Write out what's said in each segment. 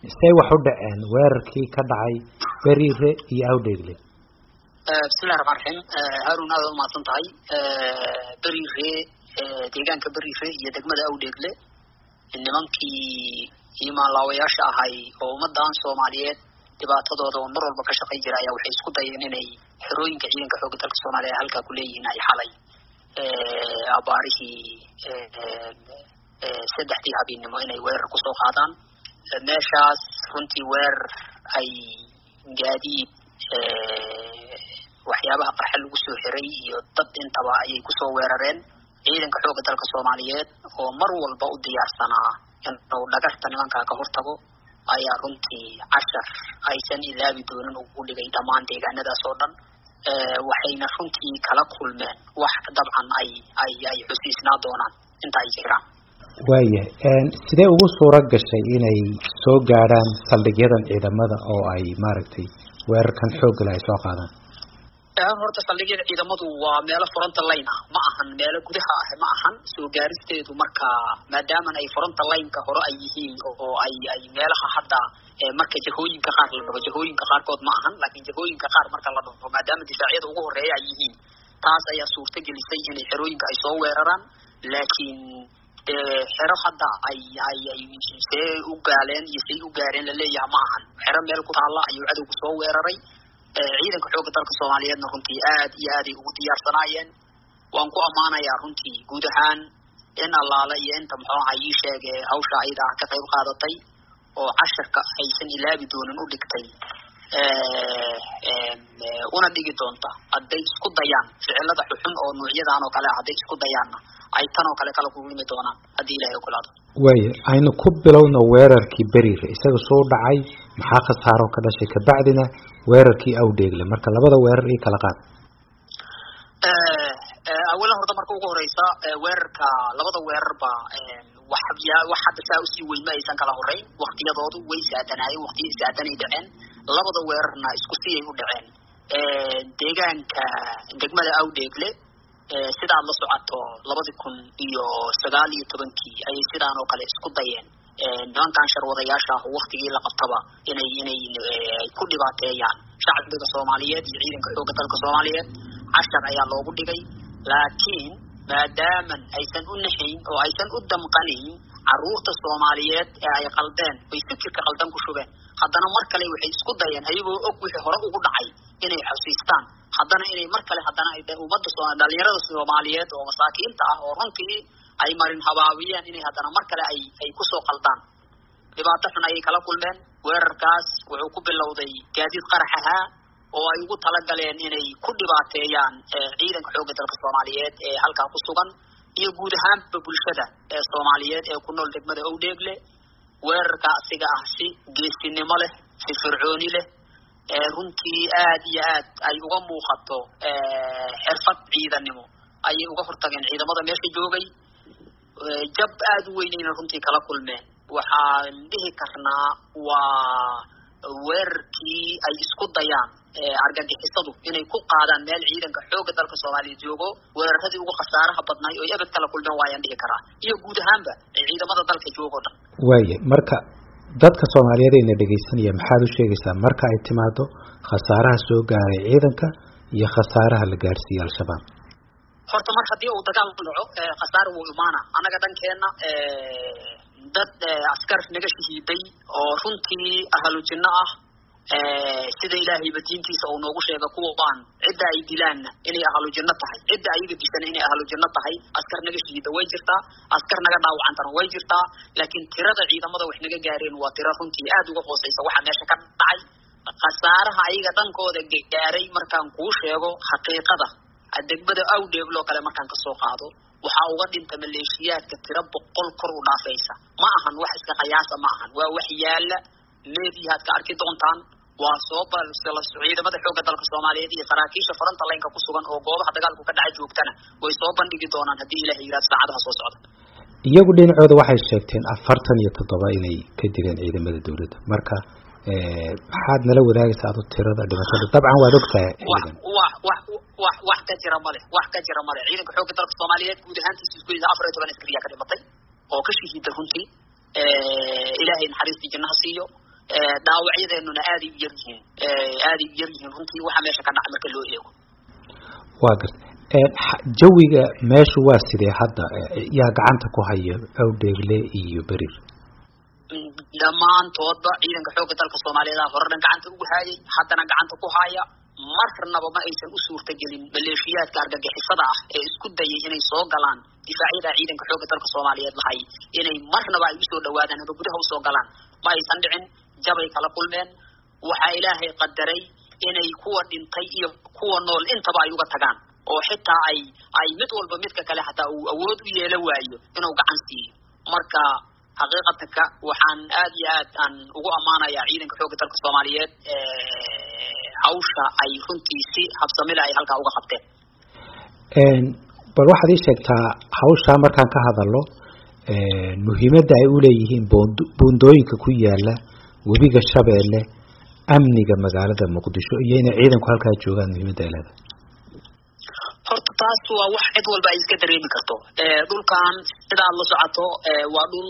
say wax u dhaceen weerarkii ka dhacay beriire iyo awdheegle bismillahi raxmaan raxiim haarun aada umahadsan tahay beriire deegaanka beriire iyo degmada awdheegle nimankii imaanlaawayaasha ahay oo ummadan soomaaliyeed dhibaatadooda oo mar walba ka shaqay jira ayaa waxay isku dayeen inay xerooyinka ciidanka xoogga dalka soomaaliya halkaa kuleeyihiin ay xalay abaarihii saddexdii habeennimo inay weerar kusoo qaadaan meeshaas runtii weerar ay gaadiid waxyaabaha qarxa lagu soo xiray iyo dad intaba ayay kusoo weerareen ciidanka xoogga dalka soomaaliyeed oo mar walba u diyaarsanaa inuu dhagarta nimankaa ka hortago ayaa runtii cashar aysan ilaabi doonin ugu dhigay dhammaan deegaanadaas oo dhan waxayna runtii kala kulmeen wax dabcan ay ay ay xusiisnaa doonaan inta ay jiraan waayahay sidee ugu suura gashay inay soo gaadhaan saldhigyadan ciidamada oo ay maaragtay weerarkan xooggale ay soo qaadaan horta saldhigyada ciidamadu waa meelo fronta line ah ma ahan meelo gudaha ah ma ahan soo gaaristeedu marka maadaaman ay fronta lineka hore ay yihiin oo ay ay meelaha hadda marka jahooyinka qaar la dhaho jahooyinka qaarkood ma ahan laakiin jahooyinka qaar marka la dhaho maadaama difaacyada ugu horeeya ay yihiin taas ayaa suurta gelisay inay xerooyinka ay soo weeraraan laakiin xero hadda ay ay ay see u gaaleen iyo say u gaareen laleeyaha ma ahan xero meel ku taalla ayuu cadowgu soo weeraray ciidanka xoogga dalka soomaaliyeedna runtii aad iyo aaday ugu diyaarsanaayeen waan ku ammaanayaa runtii guud ahaan in allaale iyo inta muxuu aha ii sheege hawsha ayada ah ka qayb qaadatay oo casharka aysan ilaabi doonin u dhigtay una dhigi doonta hadday isku dayaan ficilada xuxun oo nuucyadan oo kale ah hadday isku dayaanna ay tan oo kale kala kulmi doonaan haddii ilahay ogolaado waaya aynu ku bilowno weerarkii beriire isaga soo dhacay maxaa khasaaro ka dhashay kabacdina weerarkii awdheegle marka labada weerar ii kala qaad awalan horta marka ugu horeysa weerarka labada weerarba wax ya wax hadda saa usii weyn ma aysan kala horeyn waktiyadoodu way saadanaayeen waktiya saadanay dhaceen labada weerarna isku siyay u dhaceen deegaanka degmada awdheegle sidaad la socoto labadi kun iyo sagaal iyo tobankii ayay sidaan oo kale isku dayeen nimankan sharwadayaasha ah waktigii la qabtaba inay inay ku dhibaateeyaan shacbiga soomaaliyeed iyo ciidanka xoogga dalka soomaaliyeed cashar ayaa loogu dhigay laakiin maadaaman aysan u naxayn oo aysan u damqanayn caruurta soomaaliyeed ee ay qaldeen bay fikirka qaldan ku shubeen haddana mar kale waxay isku dayeen ayagoo og wixii hore ugu dhacay inay xusiistaan haddana inay mar kale haddana ummadda dhalinyarada soomaaliyeed oo masaakiinta ah oo runtii ay marin habaabiyeen inay haddana mar kale ay ay kusoo qaldaan dhibaato xun ayay kala kulmeen weerarkaas wuxuu ku bilowday gaadiid qarax ahaa oo ay ugu talagaleen inay ku dhibaateeyaan ciidanka xoogga dalka soomaaliyeed ee halkaa ku sugan iyo guud ahaanba bulshada ee soomaaliyeed ee ku nool degmada owdheegle weerarka asiga ah si geesinimo leh si fircooni leh runtii aad iyo aad ay uga muuqato xirfad ciidannimo ayay uga hortageen ciidamada meesha joogay jab aada u weynayna runtii kala kulmeen waxaan dhihi karnaa waa weerarkii ay isku dayaan argagixisadu inay ku qaadaan meel ciidanka xoogga dalka soomaaliya joogo weeraradii ugu khasaaraha badnaay oo ebed kala kulmeen waayaan dhihi karaa iyo guud ahaanba ciidamada dalka joogo dhan waaya marka dadka soomaaliyeed ayna dhegaysanaya maxaad u sheegaysaa marka ay timaado khasaaraha soo gaaray ciidanka iyo khasaaraha la gaarsiiyey al-shabaab horta mar haddii uu dagaal dhaco khasaare wuu imaana annaga dhankeenna dad askar naga shahiiday oo runtii ahlu jinno ah sida ilaahayba diintiisa uu noogu sheega kuwaan cidda ay dilaanna inay ahlu jinno tahay cidda ayaga dishana inay ahlu jinno tahay askar naga shahiida way jirtaa askar naga dhaawacantana way jirtaa laakiin tirada ciidamada wax naga gaareen waa tiro runtii aada uga hooseysa waxa meesha ka dhacay khasaaraha ayaga dhankooda gaaray markaan kuu sheego xaqiiqada degmada awdheegloo kale markaan kasoo qaado waxaa uga dhinta maleeshiyaadka tiro boqol kor u dhaafaysa ma ahan wax iska qayaasa ma ahan waa wax yaala meediyahaad ka arki doontaan waa soo ciidamada xoogga dalka soomaaliyeed iyo saraakiisha faranta laynka ku sugan oo goobaha dagaalku ka dhaca joogtana way soo bandhigi doonaan haddii ilahay yihahdo saacadaha soo socda iyagu dhinacooda waxay sheegteen afartan iyo toddoba inay ka dileen ciidamada dawladda marka maxaad nala wadaagaysa adu tirada dhibashada dabcan waad ogtahay wax wax wax wax wax ka jira male wax ka jira male ciidanka xoogga dalka soomaaliyeed guud ahaantiisa isku yida afar iyo toban askariyaa ka dhimatay oo ka shahiida runtii ilaahay naxariistii jannaha siiyo dhaawacyadeennuna aaday u yar yihiin aaday u yar yihiin runtii waxa meesha ka dhaca marka loo eego waa garta jawiga meeshu waa sidee hadda yaa gacanta ku haya awdheegle iyo berir dhammaantoodba ciidanka xoogga dalka soomaaliyeed horena gacanta ugu haayay haddana gacanta ku haya marnaba ma aysan u suurtagelin maleeshiyaadka argagixisada ah ee isku dayay inay soo galaan difaacyada ciidanka xoogga dalka soomaaliyeed lahay inay marnaba ay usoo dhawaadaan ama gudaha usoo galaan ma aysan dhicin jabay kala kulmeen waxaa ilaahay qadaray inay kuwa dhintay iyo kuwa nool intaba ay uga tagaan oo xitaa ay ay mid walba midka kale xataa uu awood u yeela waayo inuu gacan siiyo marka xaqiiqatanka waxaan aad iyo aad aan ugu ammaanayaa ciidanka xoogga dalka soomaaliyeed hawsha ay runtii si habsamile ay halkaa uga qabteen bal waxaad ii sheegtaa hawshaa markaan ka hadalno muhiimadda ay uleeyihiin boond buundooyinka ku yaala webiga shabeelle amniga magaalada muqdisho iyo inay ciidanku halkaa joogaan muhiimadda ay leedahay horta taas waa wax cid walba ay iska dareemi karto dhulkan sidaad la socoto waa dhul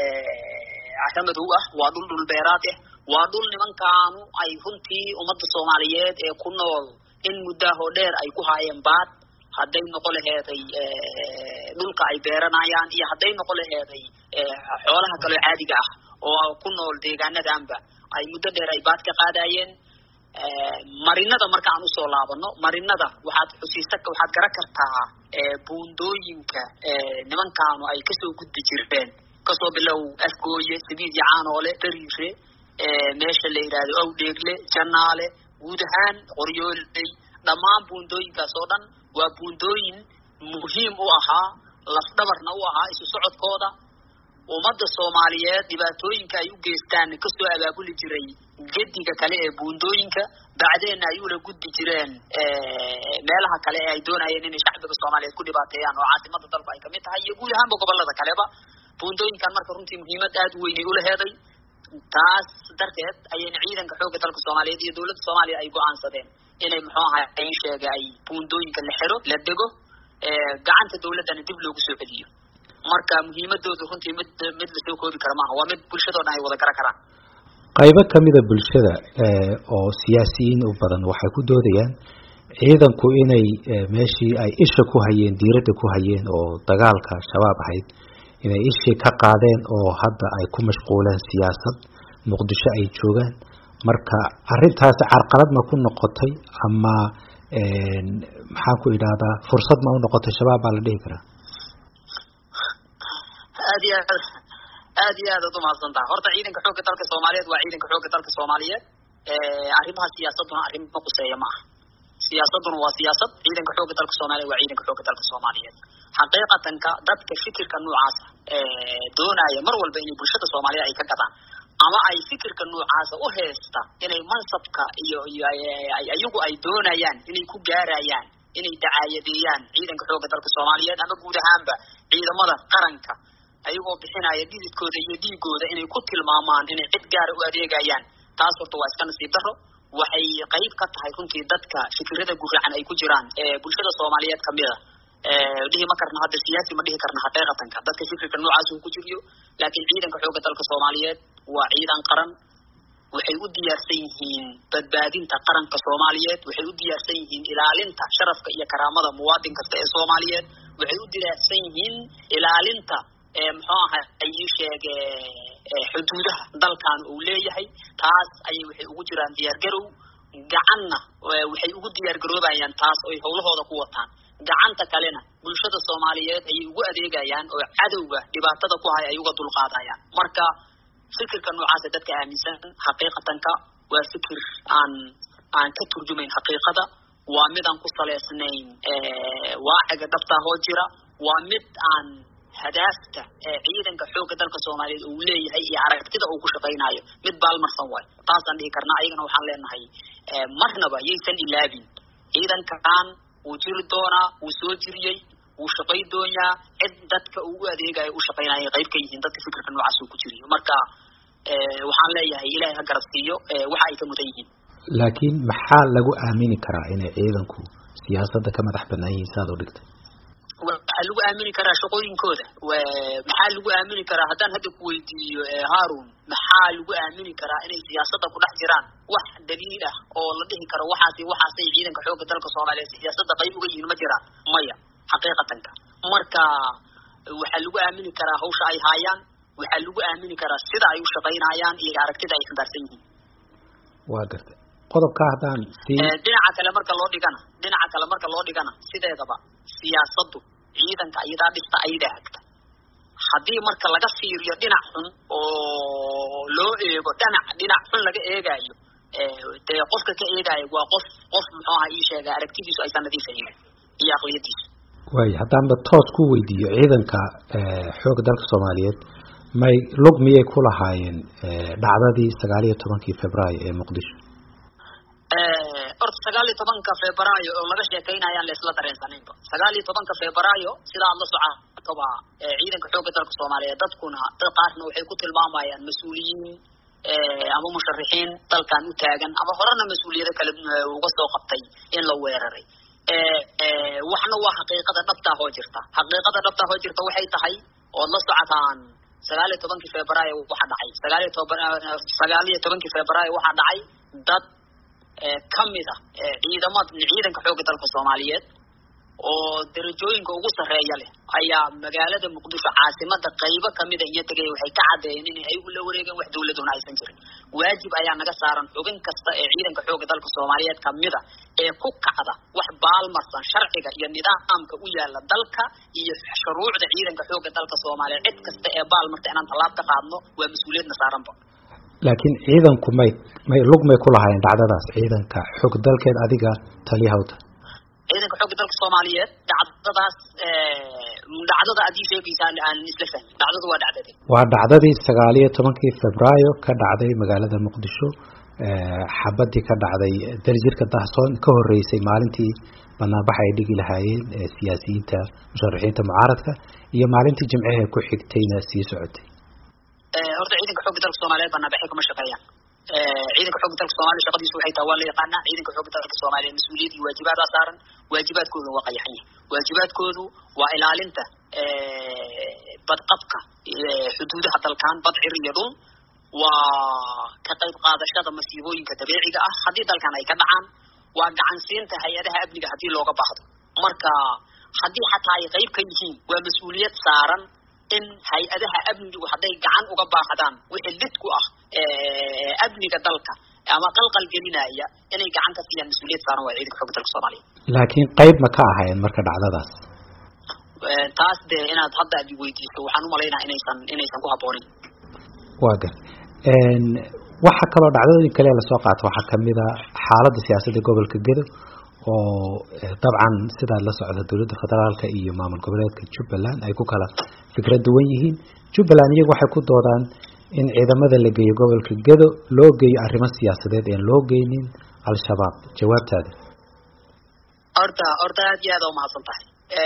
casho madow ah waa dhul dhul beeraad ah waa dhul nimankaanu ay runtii ummadda soomaaliyeed ee ku nool in muddaahoo dheer ay ku haayeen baad hadday noqo laheeday dhulka ay beeranayaan iyo hadday noqo laheeday xoolaha kaloo caadiga ah oo ku nool deegaanadanba ay muddo dheer ay baad ka qaadayeen marinada marka aan usoo laabano marinada waxaad xusiisa waxaad garan kartaa buundooyinka nimankaanu ay kasoo gudbi jireen kasoo bilow afgooye sabiid iyo caanoole dariire meesha la yidhaahdo awdheegle janaale guud ahaan qoryooley dhammaan buundooyinkaas oo dhan waa buundooyin muhiim u ahaa lafdhabarna u ahaa isu socodkooda ummadda soomaaliyeed dhibaatooyinka ay u geystaan kasoo abaabuli jiray gediga kale ee buundooyinka bacdeenna ay ula gudbi jireen meelaha kale ee ay doonayeen inay shacbiga soomaaliyeed ku dhibaateeyaan oo caasimada dalku ay kamid tahay iyo guud ahaanba gobolada kaleba buundooyinkan marka runtii muhiimad aada u weynay ulaheeday taas darteed ayayna ciidanka xoogga dalka soomaaliyeed iyo dowladda soomaaliya ay go-aansadeen inay muxuu ahay ay sheega ay buundooyinka la xiro la dego gacanta dowladdana dib loogu soo celiyo marka muhiimadoodu runtii mid mid lasoo koobi kara maaha waa mid bulshadoo dhan ay wada garan karaan qaybo kamida bulshada oo siyaasiyiin u badan waxay ku doodayaan ciidanku inay meeshii ay isha ku hayeen diiradda ku hayeen oo dagaalka shabaab ahayd inay ishii ka qaadeen oo hadda ay ku mashquuleen siyaasad muqdisho ay joogaan marka arrintaasi carqalad ma ku noqotay ama maxaan ku idhahdaa fursad ma u noqotay shabaab baa la dhihi karaa aad iyo aad aad iyo aad ad umahadsantaha horta ciidanka xoogga dalka soomaaliyeed waa ciidanka xoogga dalka soomaaliyeed arrimaha siyaasaduna arrimo quseeya ma aha siyaasaduna waa siyaasad ciidanka xoogga dalka soomaliyeed waa ciidanka xoogga dalka soomaaliyeed xaqiiqatanka dadka fikirka noocaasa doonaya mar walba inay bulshada soomaaliyeed ay ka gadaan ama ay fikirka noocaasa u heesta inay mansabka iyo iyo ayagu ay doonayaan inay ku gaarayaan inay dacaayadeeyaan ciidanka xoogga dalka soomaaliyeed ama guud ahaanba ciidamada qaranka ayagoo bixinaya dhididkooda iyo dhiigooda inay ku tilmaamaan inay cid gaara u adeegayaan taas horta waa iska nasiib daro waxay qayb ka tahay runtii dadka fikirada guracan ay ku jiraan ee bulshada soomaaliyeed kamida dhihi ma karna hadda siyaasi ma dhihi karna xaqiiqatanka dadka fikirka noocaas uu ku jiriyo laakiin ciidanka xoogga dalka soomaaliyeed waa ciidan qaran waxay u diyaarsan yihiin badbaadinta qaranka soomaaliyeed waxay u diyaarsan yihiin ilaalinta sharafka iyo karaamada muwaadin kasta ee soomaaliyeed waxay u diyaarsan yihiin ilaalinta muxuu aha ay ii sheege xuduudaha dalkan uu leeyahay taas ayay waxay ugu jiraan diyaargarow gacanna waxay ugu diyaargaroobayaan taas oy hawlahooda ku wataan gacanta kalena bulshada soomaaliyeed ayay ugu adeegayaan oo cadowga dhibaatada ku hay ay uga dulqaadayaan marka fikirka noocaasa dadka aaminsan xaqiiqatanka waa fikir aan aan ka turjumayn xaqiiqada waa mid aan ku saleysnayn waaciga dhabtaa hoo jira waa mid aan hadaafta ciidanka xoogga dalka soomaaliyeed uu leeyahay iyo aragtida uu ku shaqaynayo mid baalmarsan waayo taasaan dhihi karnaa ayagana waxaan leenahay marnaba yaysan ilaabin ciidankan wuu jiri doonaa wuu soo jiriyey wuu shaqay doonyaa cid dadka uu u adeegayo u shaqaynaya qayb ka yihiin dadka fikirka noocaas uu ku jiriyo marka waxaan leeyahay ilaahay ha garab siiyo waxa ay ka mudan yihiin laakiin maxaa lagu aamini karaa inay ciidanku siyaasadda ka madax banaan yihiin saad u dhigtay waxaa lagu aamini karaa shaqooyinkooda maxaa lagu aamini karaa haddaan hadda ku weydiiyo harun maxaa lagu aamini karaa inay siyaasadda ku dhex jiraan wax daliil ah oo la dhihi karo waxaasi waxaasay ciidanka xoogga dalka soomaaliyeed siyaasadda qayb uga yihiin ma jiraan maya xaqiiqatanka marka waxaa lagu aamini karaa hawsha ay haayaan waxaa lagu aamini karaa sida ay u shaqaynayaan iyo aragtida ay xambaarsan yihiin waa gartay qodobka haddaan dhinaca kale marka loo dhigana dhinaca kale marka loo dhigana sideedaba siyaasaddu ciidanka iyadaa dhista ayadaa hagta haddii marka laga fiiriyo dhinac xun oo loo eego dhinac dhinac xun laga eegaayo dee qofka ka eegaayo waa qof qof muxuu aha ii sheega aragtidiisu aysan nadiif ahayn iyo aqliyadiisu waay haddaanba toos ku weydiiyo ciidanka xoogga dalka soomaaliyeed may lug miyay ku lahaayeen dhacdadii sagaal iyo tobankii februaayo ee muqdisho horta sagaal iyo tobanka februaayo oo laga sheekaynayaan laisla dareensanaynba sagaal iyo tobanka februaayo sida aad la socotoba ciidanka xoogga dalka soomaaliyeed dadkuna dad qaarna waxay ku tilmaamayaan mas-uuliyiin ama musharixiin dalkan u taagan ama horena mas-uuliyado kale uga soo qabtay in la weeraray waxna waa xaqiiqada dhabtaa hoo jirta xaqiiqada dhabtaa hoo jirta waxay tahay ood la socotaan sagaal iyo tobankii februaayo waxaa dhacay sagaal iyo toban sagaal iyo tobankii februaayo waxaa dhacay dad kamid ah ciidamad ciidanka xoogga dalka soomaaliyeed oo darajooyinka ugu sarreeya leh ayaa magaalada muqdisho caasimada qaybo kamida iyo tegay waxay ka caddeeyeen in ay ula wareegeen wax dawladuna aysan jirin waajib ayaa naga saaran xubin kasta ee ciidanka xoogga dalka soomaaliyeed kamida ee ku kacda wax baalmarsan sharciga iyo nidaamka u yaala dalka iyo shuruucda ciidanka xoogga dalka soomaaliyeed cid kasta ee baalmarta inaan tallaab ka qaadno waa mas-uuliyadna saaranba laakiin ciidanku may may lug may ku lahaayeen dhacdadaas ciidanka xoog dalkeed adiga taliyahawta ciidanka xoogga dalka soomaaliyeed dhacdadaas dhacdada aad ii sheegaysaa aan isla fahmin dhacdadu waa dhacdade waa dhacdadii sagaal iyo tobankii februaayo ka dhacday magaalada muqdisho xabadii ka dhacday daljirka dahsoon ka horeysay maalintii banaanbax ay dhigi lahaayeen siyaasiyiinta musharaxiinta mucaaradka iyo maalintii jimcehe ku xigtayna sii socotay horta ciidanka xoogga dalka soomaaliyeed banaanbaxay kuma shaqeeyaan ciidanka xoogga dalka soomaliya shaqadiisu waxay tahay waa la yaqaanaa ciidanka xoogga dalka soomaaliya mas-uuliyad iyo waajibaadaa saaran waajibaadkoodu waa qayaxan yahay waajibaadkoodu waa ilaalinta badqabka xuduudaha dalkan badcir iyo dhul waa ka qayb qaadashada masiibooyinka dabiiciga ah haddii dalkan ay ka dhacaan waa gacansiinta hay-adaha amniga haddii looga baahdo marka haddii xataa ay qayb ka yihiin waa mas-uuliyad saaran in hay-adaha amnigu hadday gacan uga baahdaan wixii lid ku ah amniga dalka ama qalqal gelinaya inay gacan ka siiyaan mas-uuliyad saaran waa ciidanka xooga dalka soomaaliya laakiin qayb ma ka ahayn marka dhacdadaas taas dee inaad hadda ad weydiiso waxaan umalaynaa inaysan inaysan ku habboonin waa gar waxa kaloo dhacdooyin kale lasoo qaato waxaa kamid a xaaladda siyaasadda gobolka gedo oo dabcan sidaad la socda dowladda federaalka iyo maamul goboleedka jubbaland ay ku kala fikrad duwan yihiin jubbaland iyagu waxay ku doodaan in ciidamada la geeyo gobolka gedo loo geeyo arrimo siyaasadeed een loo geynin al-shabaab jawaabtaada horta horta aad iyo aad a umahadsan tahay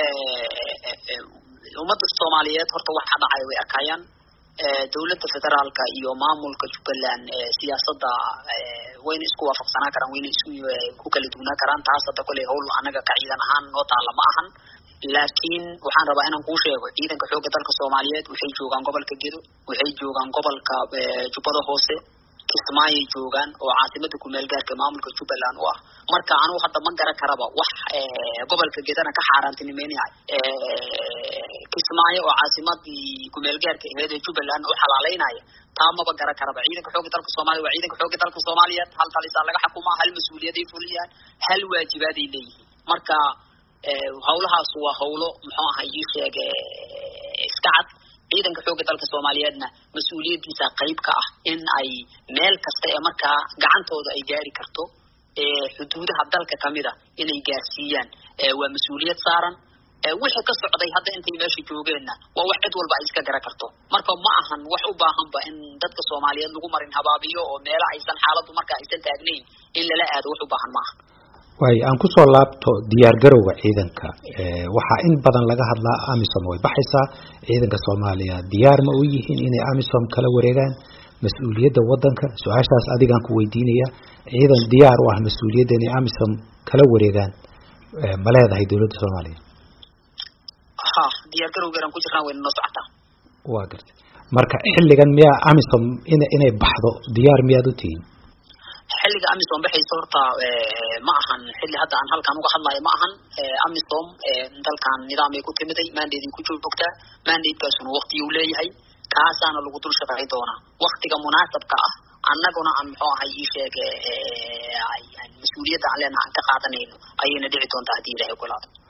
ummadda soomaaliyeed horta waxa dhacay way arkayaan dowladda federaalka iyo maamulka jubbaland siyaasadda wayna isku waafaqsanaa karaan wayna isku ku kala duwnaa karaan taas hadda koley hawl anaga ka ciidan ahaan noo taalla ma ahan laakiin waxaan rabaa inaan kuu sheego ciidanka xoogga dalka soomaaliyeed waxay joogaan gobolka gedo waxay joogaan gobolka jubbada hoose kismaayay joogaan oo caasimada kumeel gaarka maamulka jubbaland u ah marka anugu hadda ma garan karaba wax gobolka gedana ka xaaraantinimeynaya kismaayo oo caasimadii kumeel gaarka aheed ee jubbaland u xalaaleynaya taa maba garan karaba ciidanka xoogga dalka soomaliya waa ciidanka xoogga dalka soomaaliyeed hal talisaa laga xukumaa hal mas-uuliyaday fuliyaan hal waajibaaday leeyihiin marka hawlahaas waa hawlo muxuu ahay ii sheege iska cad ciidanka xoogga dalka soomaaliyeedna mas-uuliyaddiisa qayb ka ah in ay meel kasta ee markaa gacantooda ay gaari karto xuduudaha dalka kamida inay gaarsiiyaan waa mas-uuliyad saaran wixii ka socday hadda intay meesha joogeenna waa wax cid walba ay iska gara karto marka ma ahan wax u baahanba in dadka soomaaliyeed lagu marin habaabiyo oo meelo aysan xaaladdu marka aysan taagnayn in lala aado wax u baahan ma aha waayo aan kusoo laabto diyaar garowga ciidanka waxaa in badan laga hadlaa amisom way baxaysaa ciidanka soomaaliya diyaar ma u yihiin inay amisom kala wareegaan mas-uuliyadda wadanka su-aashaas adigaan ku weydiinaya ciidan diyaar u ah mas-uuliyadda inay amisom kala wareegaan ma leedahay dowladda soomaaliya ha diyaar garowgeeran ku jirnaa wayna noo socotaa waa gartay marka xilligan miyaa amisom in inay baxdo diyaar miyaad u tihiin xilliga amisom baxaysa horta ma ahan xilli hadda aan halkan uga hadlayo ma ahan amisom dalkan nidaamay ku timiday mandateay ku joogtaa mandatekaasuna waktiyu leeyahay kaasaana lagu dul shaqay doonaa waktiga munaasabka ah annaguna aan muxuu ahay ii sheeg mas-uuliyadda aan leenaha aan ka qaadanayno ayayna dhici doontaa haddii ilahay ogolaado